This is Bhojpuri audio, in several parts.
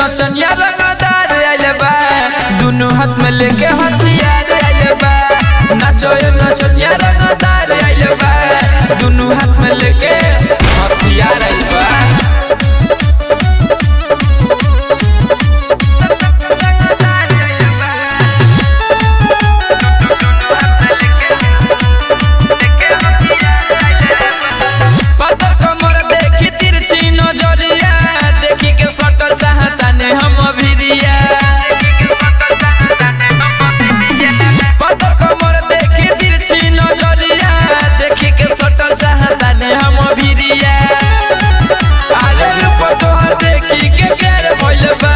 नचनिया रंगदार आइल बा दुनु हाथ में लेके हथियार आइल बा नाचो ये नचनिया रंगदार आइल बा दुनु हाथ में लेके हथियार आइल बा पता कमर देखी तिरछी नजरिया देखी के सटल चाहता ने हम भिरिया पता कमर देखी तिरछी नजरिया देखी के सटल चाहता ने हम भिरिया अरे रूप तोहर देखी के प्यार भइल बा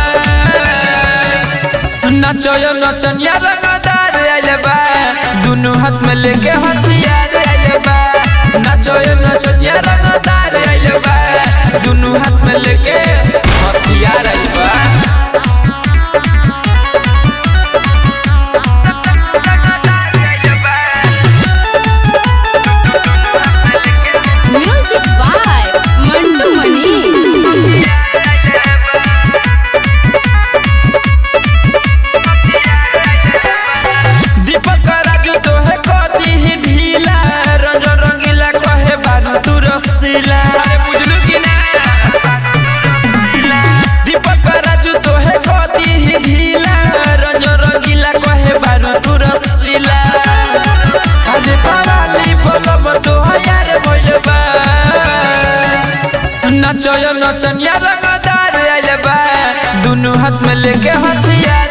नचयो नचनिया रंगदार आइल बा दुनु हाथ में लेके हथियार आइल बा नचयो नचनिया रंगदार आइल बा दुनु हाथ में लेके हथियार आइल बा म्यूजिक बाय मंटू मनी दीपक राजू तोहे कदी ही ढीला रंग रंगीला कहे बारू तू रसीला अरे बुझलू कि ना दीपक राजू तोहे कदी ही ढीला रंग रंगीला कहे बारू तू रसीला अरे पवाली बोलम तो यार भइल बा नचयो नचनिया रंगदार आइल बा दुनु हाथ में लेके हथियार